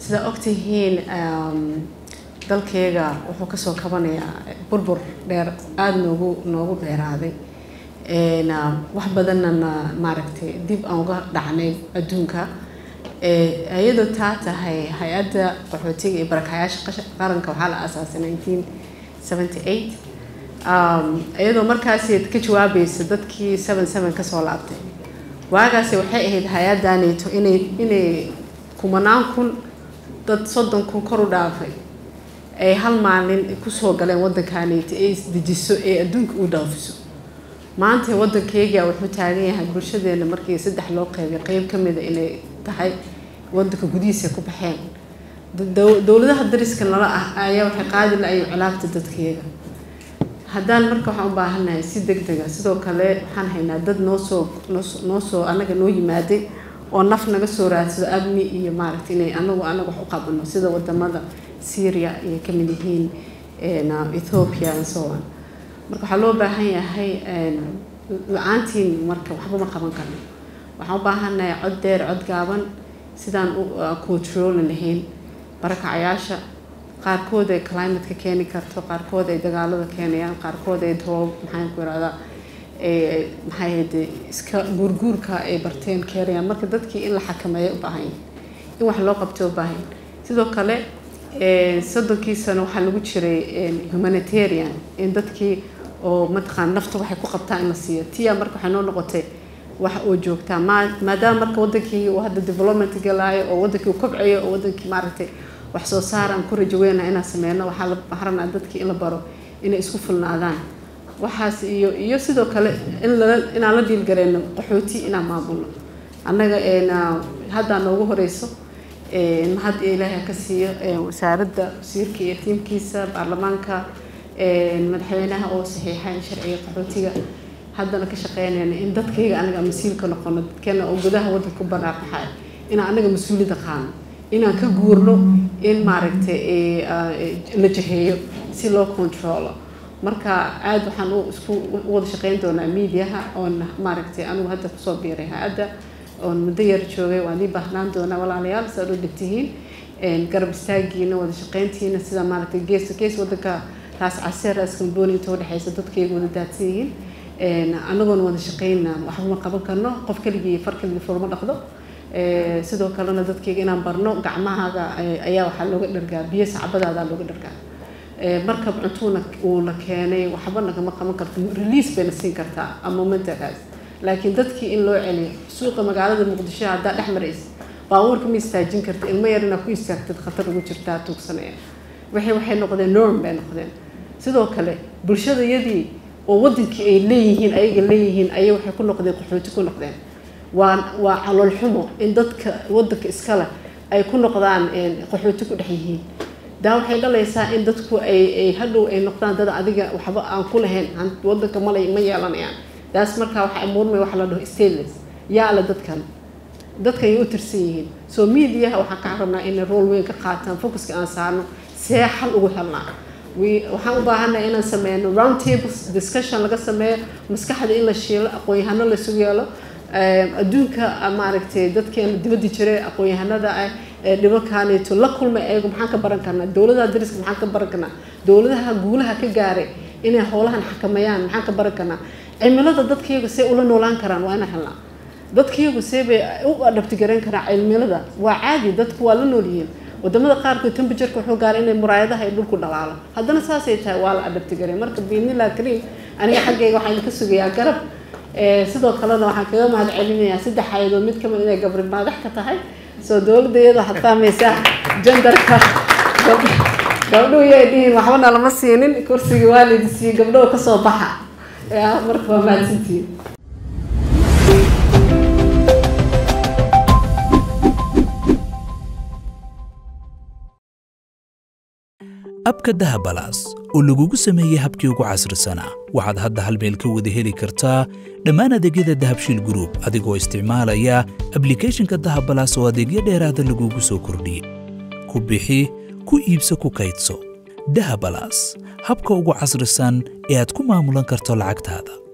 sidaa ogtihiin dalkeyga wuxuu kasoo kabanayaa burbur dheer aada noogu noogu dheeraaday wax badanana maaragtay dib aan uga dhacnay adduunka iyadoo taa tahay hay-adda qaxootiga iyo barakayaasha qaranka waxaa la aasaasay nineteen seventy eight iyadoo markaasi ka jawaabaysa dadkii seven seven kasoo laabtay waagaasi waxay ahayd hay-addaneeto inay inay kumanaan kun dad soddon kun kor u dhaafay ay hal maalin kusoo galeen waddankaneeto ay isdejiso ee adduunka u dhaafiso maanta waddankeyga wuxuu taagan yahay bulshadeena markii saddex loo qeybay qeyb ka mida inay tahay waddanka gudihiisa ku baxeen dowladaha dariska nala ah ayaa waxay qaadi la-ay cilaabta dadkeyga haddaan marka waxaan u baahannahay si deg dega sidoo kale waxaan haynaa dad noosoo noo soo anaga noo yimaaday oo naf naga soo raadsado amni iyo maaragta inay anagu anaga wax u qabano sida wadamada syria ayay ka mid yihiin ethiopia and so on marka waxaa loo baahan yahay la-aantiin marka waxba ma qaban karno waxaan u baahannahay cod dheer cod gaaban sidaan u controli lahayn barakacayaasha qaarkood ay climateka keeni karto qaarkood ay dagaalada keenayaan qaarkood ay droob maxaan ku irahdaa maxay hade iska guurguurka ay barteen keenayaan marka dadkii in la xakameeya u baahan yahay in wax loo qabto u baahan sidoo kale soddonkii sano waxaa lagu jiray humanitarian in dadkii oo mataqaan nafta waxay ku qabtaan in la siiyo tiya marka waxay noo noqotay wax oo joogtaa maadaama marka wadankii uu hadda development galaayo oo wadankii uu kobcayo oo wadankii maaragtay wax soo saar aan ku rajaweyna inaan sameyno waxaa la baxranaa dadkii in la baro inay isku fulnaadaan waxaas iyo iyo sidoo kale in lala inaan la dhiilgareyno qaxooti inaan maamulno annaga haddaa noogu horeyso mahad ilaahay ka siiyo wasaaradda wasiirka iyo tiimkiisa baarlamaanka madaxweynaha oo saxiixay sharciga qaxootiga haddana ka shaqeynayna in dadkayga anaga masiilka noqono dadkeena oo gudaha waddanka ku banaanbaxay inaan anaga mas-uuliyadda qaano inaan ka guurno in maaragtay la jaheeyo si loo controlo marka aada waxaan isku u wada shaqeyn doonaa mediaha oon maaragtay anigu hadda kusoo biiray hay-adda oon muddo yar joogay waan ii baahnaan doonaa walaalayaal si aad u dhigtihiin garab istaagiina wada shaqeyntiina sida maaragtay gees gees waddanka raas caseer raas kambooni inta udhexeysa dadkayga wada daadsan yihiin anagoona wada shaqeyna waxba ma qaban karno qof keligii far keligii furma dhaqdo sidoo kalena dadkayga inaan barno gacmahaaga ayaa waxaa looga dhargaa biyo sacbadaadaa looga dhargaa markab cuntuuna uuna keenay waxba nagama qaban karto release bayna siin kartaa ama momentagaas laakiin dadkii in loo celiyo suuqa magaalada muqdisho haddaa dhex maraysa baabuurka ma istaajin karta ilmo yar inaa ku istaagtid khatar ugu jirtaa tuugsanaya waxay waxay noqdeen norm bay noqdeen sidoo kale bulshadayadii oo wadankii ay leeyihiin ayaga leeyihiin ayay waxay ku noqdeen qaxooti ku noqdeen waa waa calool xumo in dadka wadanka iskale ay ku noqdaan qaxooti ku dhex yihiin daa waxay dhalaysaa in dadku ay ay hadhow ay noqdaan dad adiga waxba aan ku lahayn wadanka malay ma yeelanayaan taas markaa waxa muurmay waxa la dhaho stateless yaa le dadkan dadka ay u tirsan yihiin so mediaha waxaan ka rabnaa inay rool weyn ka qaataan focuska aan saarno see xal ugu helnaa waxaan u baahannahay inaan sameyno round tables discussion laga sameeyo maskaxda in la shiilo aqoon-yahano laisugu yeelo adduunka maaragtay dadkeena dibadda jiray aqoon-yahanada ah dhibankaanito la kulmay ayagu maxaan ka baran karnaa dowladaha dariska maxaan ka baran karnaa dowladaha guulaha ka gaaray inay howlahan xakameeyaan maxaan ka baran karnaa cimilada dadkaygu see ula noolaan karaan waa inaan helnaa dadkaygu see bay u adhabtigarayn karaan cimilada waa caadi dadku waa la noolyihiin wadamada qaarkood tembajarka wuxuu gaaray inay muraayadaha ay dhulku dhalaalo haddana saasay tahay waa la adhabtigaray marka biidnillah kariim aniga xaggayga waxaan idinka sugayaa garab sidoo kalena waxaan kaga mahad celinayaa saddex hay-adood mid kamid inay gabri madax ka tahay soo dowladda iyada waxaad fahmaysaa jandarka gabdhuhu yay dhihin waxbana lama siinin kursigii waa laydin siiyey gabdhaho kasoo baxa marka waa mahadsantihiin abka dahabalaas oo lagugu sameeyey habkii ugu casrisanaa waxaad hadda hal meel ka wada heli kartaa dhammaan adeegyada dahabshiil gruub adigoo isticmaalaya ablikhethonka dahabalaas oo adeegyo dheeraada lagugu soo kordhiyey ku bixi ku iibso ku kaydso dahabalaas habka ugu casrisan ee aad ku maamulan karto lacagtaada